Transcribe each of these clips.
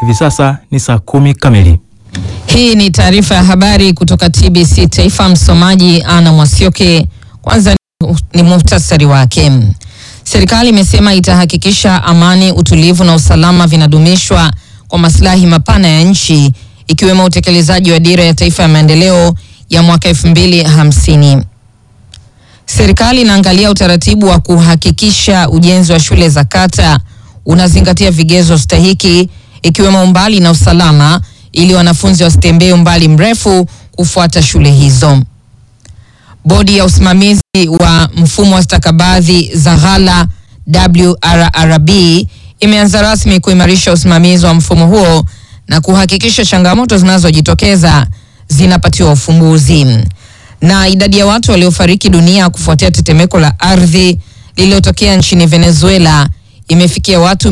Hivi sasa ni saa kumi kamili. Hii ni taarifa ya habari kutoka TBC Taifa. Msomaji Ana Mwasioke. Kwanza ni muhtasari wake. Serikali imesema itahakikisha amani, utulivu na usalama vinadumishwa kwa maslahi mapana ya nchi ikiwemo utekelezaji wa dira ya taifa ya maendeleo ya mwaka 2050. Serikali inaangalia utaratibu wa kuhakikisha ujenzi wa shule za kata unazingatia vigezo stahiki ikiwemo umbali na usalama ili wanafunzi wasitembee umbali mrefu kufuata shule hizo. Bodi ya usimamizi wa mfumo wa stakabadhi za ghala WRRB imeanza rasmi kuimarisha usimamizi wa mfumo huo na kuhakikisha changamoto zinazojitokeza zinapatiwa ufumbuzi. Na idadi ya watu waliofariki dunia kufuatia tetemeko la ardhi lililotokea nchini Venezuela imefikia watu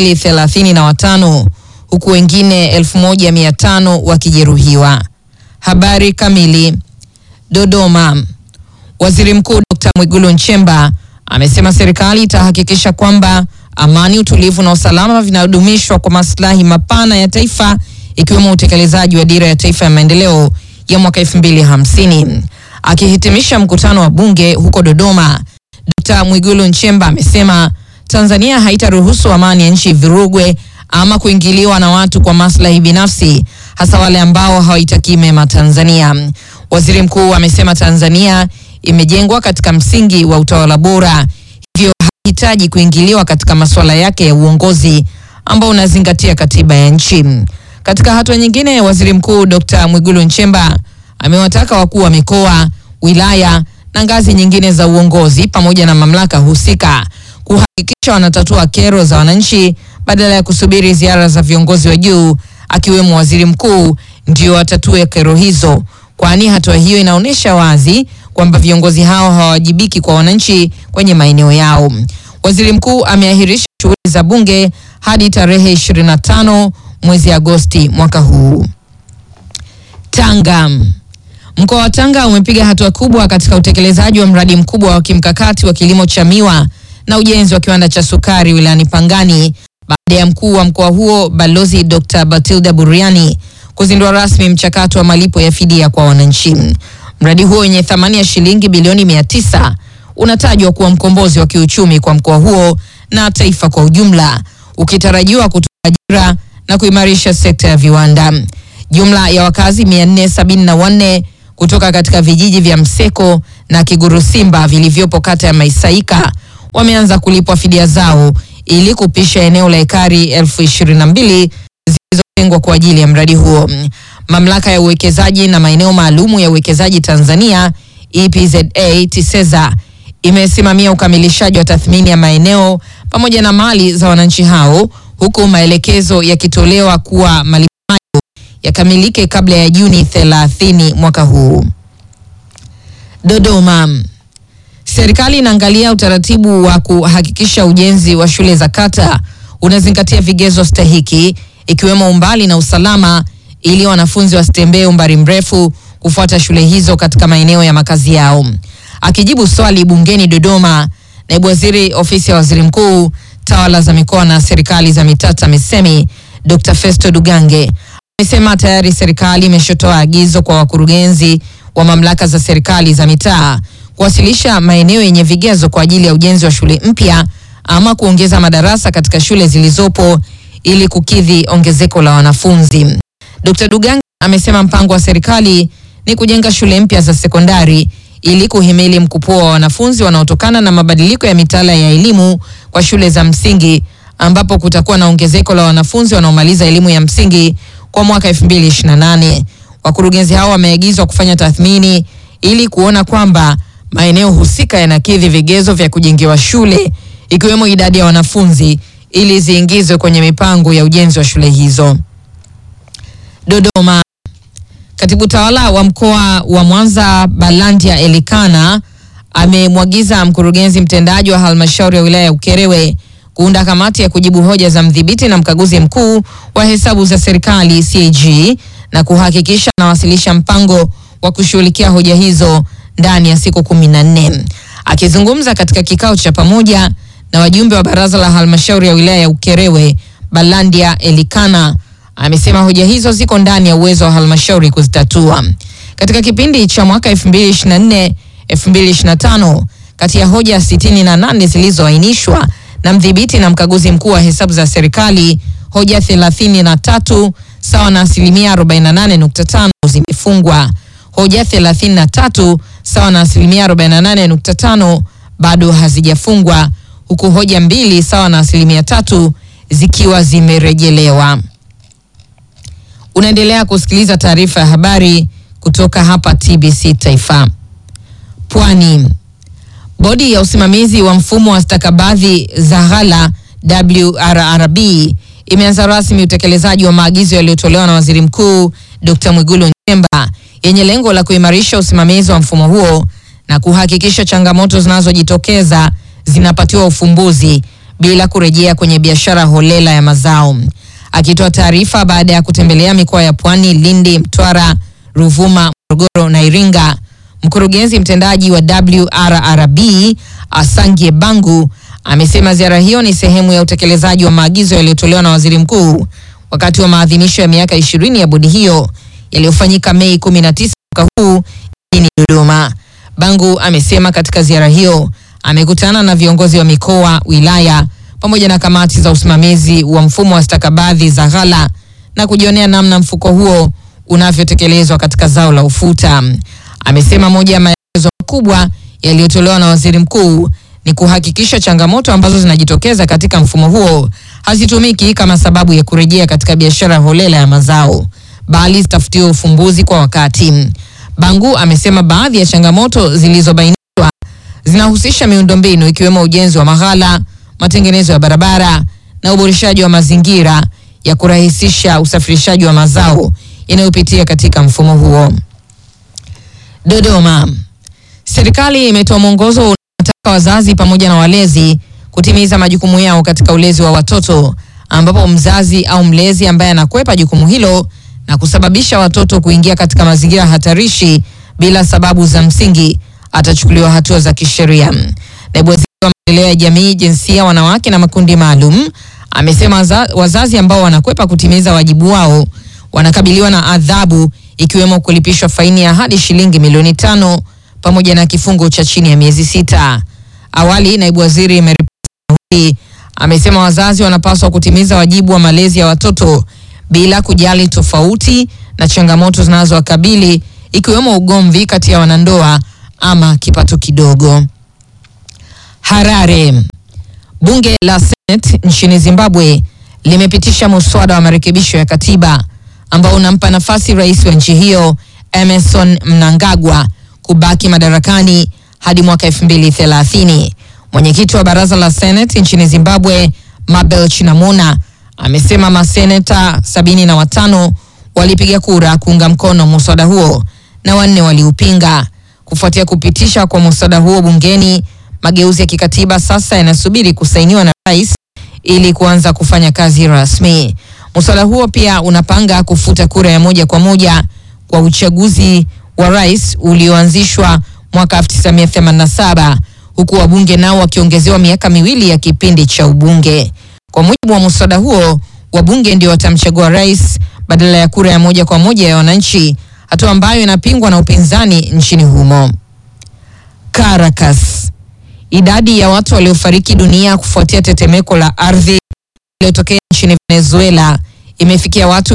235 huku wengine 1500 wakijeruhiwa. Habari kamili. Dodoma. Waziri Mkuu Dr. Mwigulu Nchemba amesema serikali itahakikisha kwamba amani, utulivu na usalama vinadumishwa kwa maslahi mapana ya taifa ikiwemo utekelezaji wa dira ya taifa ya maendeleo ya mwaka 2050. Akihitimisha mkutano wa bunge huko Dodoma, Dr. Mwigulu Nchemba amesema Tanzania haitaruhusu amani ya nchi virugwe ama kuingiliwa na watu kwa maslahi binafsi, hasa wale ambao hawaitakii mema Tanzania. Waziri mkuu amesema Tanzania imejengwa katika msingi wa utawala bora, hivyo hahitaji kuingiliwa katika masuala yake ya uongozi ambao unazingatia katiba ya nchi. Katika hatua nyingine, waziri mkuu Dr. Mwigulu Nchemba amewataka wakuu wa mikoa, wilaya na ngazi nyingine za uongozi pamoja na mamlaka husika kuhakikisha wanatatua kero za wananchi badala ya kusubiri ziara za viongozi wa juu akiwemo waziri mkuu ndio watatue kero hizo, kwani hatua hiyo inaonyesha wazi kwamba viongozi hao hawawajibiki kwa wananchi kwenye maeneo yao. Waziri mkuu ameahirisha shughuli za bunge hadi tarehe 25 mwezi Agosti mwaka huu. Tanga. Mkoa wa Tanga umepiga hatua kubwa katika utekelezaji wa mradi mkubwa wa kimkakati wa kilimo cha miwa na ujenzi wa kiwanda cha sukari wilayani Pangani baada ya mkuu wa mkoa huo Balozi Dr. Batilda Buriani kuzindua rasmi mchakato wa malipo ya fidia kwa wananchi. Mradi huo wenye thamani ya shilingi bilioni mia tisa unatajwa kuwa mkombozi wa kiuchumi kwa mkoa huo na taifa kwa ujumla, ukitarajiwa kutoa ajira na kuimarisha sekta ya viwanda. Jumla ya wakazi 474 kutoka katika vijiji vya Mseko na Kigurusimba vilivyopo kata ya Maisaika wameanza kulipwa fidia zao ili kupisha eneo la ekari elfu ishirini na mbili zilizotengwa kwa ajili ya mradi huo. Mamlaka ya uwekezaji na maeneo maalumu ya uwekezaji Tanzania EPZA TISEZA imesimamia ukamilishaji wa tathmini ya maeneo pamoja na mali za wananchi hao huku maelekezo yakitolewa kuwa malipo hayo yakamilike kabla ya Juni 30 mwaka huu. Dodoma. Serikali inaangalia utaratibu wa kuhakikisha ujenzi wa shule za kata unazingatia vigezo stahiki ikiwemo umbali na usalama ili wanafunzi wasitembee umbali mrefu kufuata shule hizo katika maeneo ya makazi yao. Akijibu swali bungeni Dodoma, naibu waziri ofisi ya waziri mkuu tawala za mikoa na serikali za mitaa TAMISEMI Dr. Festo Dugange amesema tayari serikali imeshotoa agizo kwa wakurugenzi wa mamlaka za serikali za mitaa kuwasilisha maeneo yenye vigezo kwa ajili ya ujenzi wa shule mpya ama kuongeza madarasa katika shule zilizopo ili kukidhi ongezeko la wanafunzi. Dr. Dugange amesema mpango wa serikali ni kujenga shule mpya za sekondari ili kuhimili mkupuo wa wanafunzi wanaotokana na mabadiliko ya mitaala ya elimu kwa shule za msingi ambapo kutakuwa na ongezeko la wanafunzi wanaomaliza elimu ya msingi kwa mwaka 2028. Wakurugenzi hao wameagizwa kufanya tathmini ili kuona kwamba maeneo husika yanakidhi vigezo vya kujengewa shule ikiwemo idadi ya wanafunzi ili ziingizwe kwenye mipango ya ujenzi wa shule hizo. Dodoma. Katibu tawala wa mkoa wa Mwanza Balandia Elikana amemwagiza mkurugenzi mtendaji wa halmashauri ya wilaya ya Ukerewe kuunda kamati ya kujibu hoja za mdhibiti na mkaguzi mkuu wa hesabu za serikali CAG na kuhakikisha anawasilisha mpango wa kushughulikia hoja hizo ndani ya siku kumi na nne. Akizungumza katika kikao cha pamoja na wajumbe wa baraza la halmashauri ya wilaya ya Ukerewe, Balandia Elikana amesema hoja hizo ziko ndani ya uwezo wa halmashauri kuzitatua. Katika kipindi cha mwaka 2024 2025, kati ya hoja 68 zilizoainishwa na mdhibiti na mkaguzi mkuu wa hesabu za serikali, hoja 33 sawa na asilimia 48.5 zimefungwa. Hoja 33 sawa na asilimia 48.5 bado hazijafungwa huku hoja mbili sawa na asilimia tatu zikiwa zimerejelewa. Unaendelea kusikiliza taarifa ya habari kutoka hapa TBC Taifa. Pwani. Bodi ya usimamizi wa mfumo wa stakabadhi za ghala WRRB imeanza rasmi utekelezaji wa maagizo yaliyotolewa na Waziri Mkuu Dr. Mwigulu Nchemba yenye lengo la kuimarisha usimamizi wa mfumo huo na kuhakikisha changamoto zinazojitokeza zinapatiwa ufumbuzi bila kurejea kwenye biashara holela ya mazao. Akitoa taarifa baada ya kutembelea mikoa ya Pwani, Lindi, Mtwara, Ruvuma, Morogoro na Iringa, mkurugenzi mtendaji wa WRRB Asangie Bangu amesema ziara hiyo ni sehemu ya utekelezaji wa maagizo yaliyotolewa na waziri mkuu wakati wa maadhimisho ya miaka ishirini ya bodi hiyo yaliyofanyika Mei 19 mwaka huu jijini Dodoma. Bangu amesema katika ziara hiyo amekutana na viongozi wa mikoa, wilaya pamoja na kamati za usimamizi wa mfumo wa stakabadhi za ghala na kujionea namna mfuko huo unavyotekelezwa katika zao la ufuta. Amesema moja ya maelezo makubwa yaliyotolewa na waziri mkuu ni kuhakikisha changamoto ambazo zinajitokeza katika mfumo huo hazitumiki kama sababu ya kurejea katika biashara holela ya mazao, bali zitafutiwe ufumbuzi kwa wakati. Bangu amesema baadhi ya changamoto zilizobainishwa zinahusisha miundombinu ikiwemo ujenzi wa maghala, matengenezo ya barabara na uboreshaji wa mazingira ya kurahisisha usafirishaji wa mazao yanayopitia katika mfumo huo. Dodoma. Serikali imetoa mwongozo unaotaka wazazi pamoja na walezi kutimiza majukumu yao katika ulezi wa watoto ambapo mzazi au mlezi ambaye anakwepa jukumu hilo na kusababisha watoto kuingia katika mazingira hatarishi bila sababu za msingi atachukuliwa hatua za kisheria. Naibu Waziri wa Maendeleo ya Jamii, Jinsia, Wanawake na Makundi Maalum amesema waza- wazazi ambao wanakwepa kutimiza wajibu wao wanakabiliwa na adhabu ikiwemo kulipishwa faini ya hadi shilingi milioni tano pamoja na kifungo cha chini ya miezi sita. Awali, naibu waziri Mary Hii amesema wazazi wanapaswa kutimiza wajibu wa malezi ya watoto bila kujali tofauti na changamoto zinazowakabili ikiwemo ugomvi kati ya wanandoa ama kipato kidogo. Harare. Bunge la Senate nchini Zimbabwe limepitisha muswada wa marekebisho ya katiba ambao unampa nafasi rais wa nchi hiyo Emerson Mnangagwa kubaki madarakani hadi mwaka 2030. Mwenyekiti wa baraza la Senate nchini Zimbabwe Mabel Chinamona amesema maseneta sabini na watano walipiga kura kuunga mkono muswada huo na wanne waliupinga. Kufuatia kupitisha kwa muswada huo bungeni, mageuzi ya kikatiba sasa yanasubiri kusainiwa na rais ili kuanza kufanya kazi rasmi. Muswada huo pia unapanga kufuta kura ya moja kwa moja kwa uchaguzi wa rais ulioanzishwa mwaka 1987 huku wabunge nao wakiongezewa miaka miwili ya kipindi cha ubunge. Kwa mujibu wa muswada huo, wabunge ndio watamchagua rais badala ya kura ya moja kwa moja ya wananchi, hatua ambayo inapingwa na upinzani nchini humo. Caracas. Idadi ya watu waliofariki dunia kufuatia tetemeko la ardhi iliyotokea nchini Venezuela imefikia watu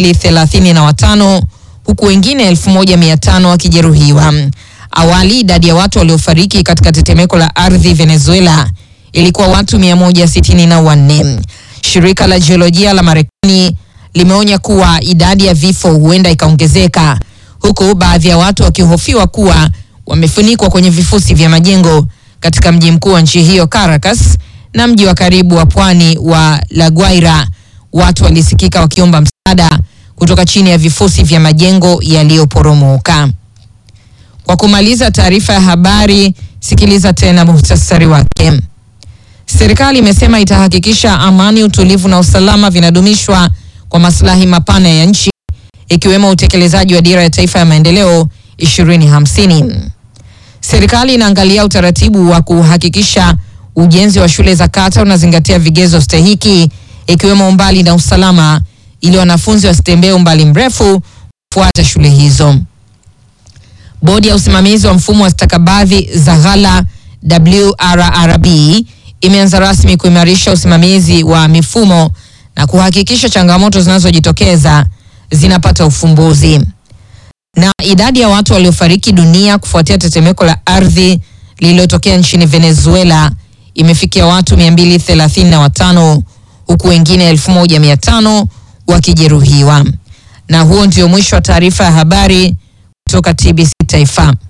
235 huku wengine 1500 wakijeruhiwa. Awali idadi ya watu waliofariki katika tetemeko la ardhi Venezuela ilikuwa watu 164. Shirika la jiolojia la Marekani limeonya kuwa idadi ya vifo huenda ikaongezeka huku baadhi ya watu wakihofiwa kuwa wamefunikwa kwenye vifusi vya majengo katika mji mkuu wa nchi hiyo Caracas na mji wa karibu wa pwani wa La Guaira. Watu walisikika wakiomba msaada kutoka chini ya vifusi vya majengo yaliyoporomoka. Kwa kumaliza taarifa ya habari, sikiliza tena muhtasari wake. Serikali imesema itahakikisha amani, utulivu na usalama vinadumishwa kwa maslahi mapana ya nchi ikiwemo utekelezaji wa dira ya taifa ya maendeleo 2050. Serikali inaangalia utaratibu wa kuhakikisha ujenzi wa shule za kata unazingatia vigezo stahiki ikiwemo umbali na usalama ili wanafunzi wasitembee umbali mrefu kufuata shule hizo. Bodi ya usimamizi wa mfumo wa stakabadhi za ghala WRRB imeanza rasmi kuimarisha usimamizi wa mifumo na kuhakikisha changamoto zinazojitokeza zinapata ufumbuzi. Na idadi ya watu waliofariki dunia kufuatia tetemeko la ardhi lililotokea nchini Venezuela imefikia watu 235 huku wengine 1500 wakijeruhiwa. Na huo ndio mwisho wa taarifa ya habari kutoka TBC Taifa.